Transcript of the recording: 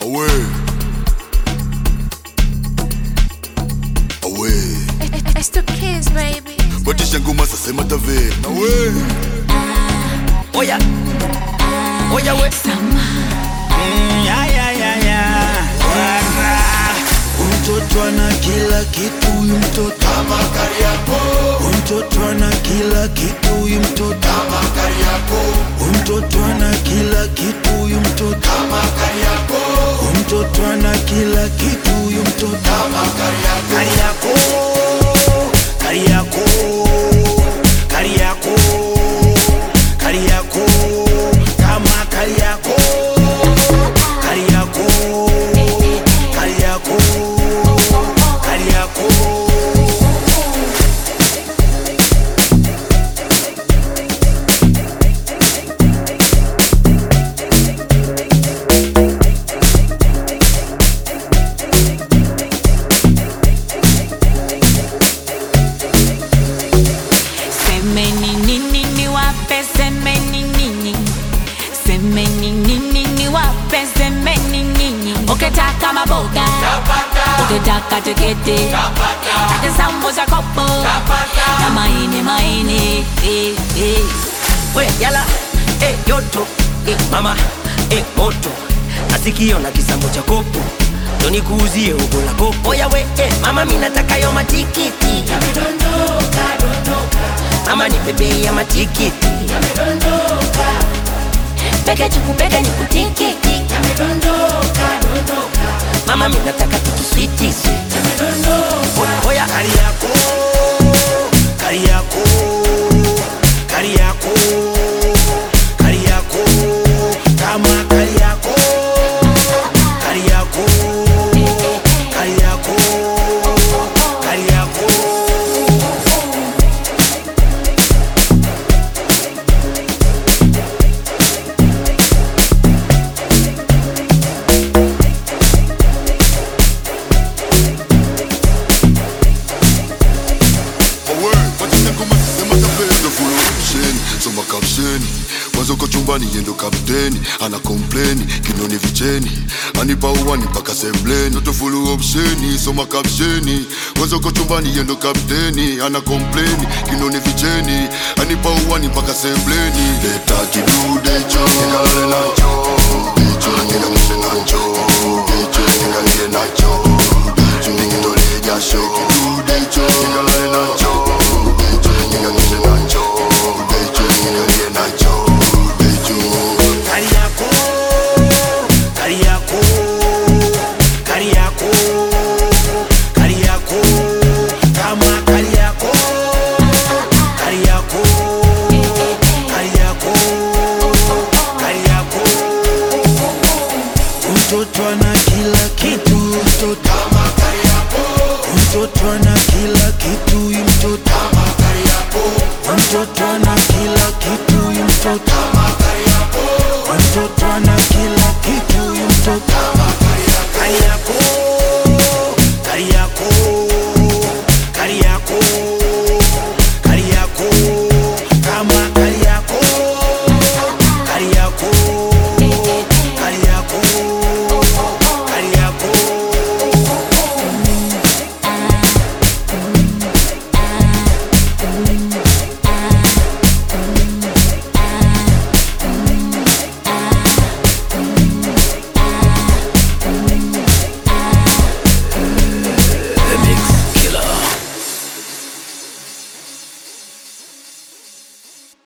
Away. Away. It's the kids, baby. Batisha ngoma sasa matave. Away. Oya, oya we. Mm, ya, ya, ya, ya. Wara. Huyu mtoto ana kila kitu, huyu mtoto kama Kariakoo. Huyu mtoto ana kila kitu, huyu mtoto kama Kariakoo. Huyu mtoto ana kila kitu, huyu mtoto kama Kariakoo. Huyu mtoto ana kila kitu, huyu mtoto kama Kariakoo. Kariakoo, Kariakoo, Kariakoo, kama Kariakoo, Kariakoo, Kariakoo, Kariakoo. Semeni nini niwape, semeni nini, semeni nini niwape, semeni nini. Ukitaka maboga, ukitaka tiketi, taka sambusa kopo na maini maini. eh, eh. We yala, eh yoto, eh mama, eh moto. Nasikio na kisambo cha kopo. Ndo nikuuzie ugo la kopo. Oya we, eh mama mimi nataka yo matikiti. Mama nipe bei ya matikiti. Peke chukupeke nikutiki Mama mimi nataka tukiswiti. Oya Kariakoo, Kariakoo, Kariakoo, Kariakoo, kama Kariakoo, Kariakoo, Kariakoo, Kariakoo. Away. Batisha ngoma sasa matave. Ndo full option. Soma caption. Mwanzo uko chumbani yendo kapteni ana complain kinoni vicheni anipa uwani mpaka sembleni Ndo full option. Soma caption. Mwanzo uko chumbani yendo kapteni ana complain kinoni vicheni anipa uwani mpaka sembleni leta kidude cho nikalale nacho Dicho nikamishe nacho Dicho nikalie nacho Dicho nikitolee jasho Kidude cho nikalale nacho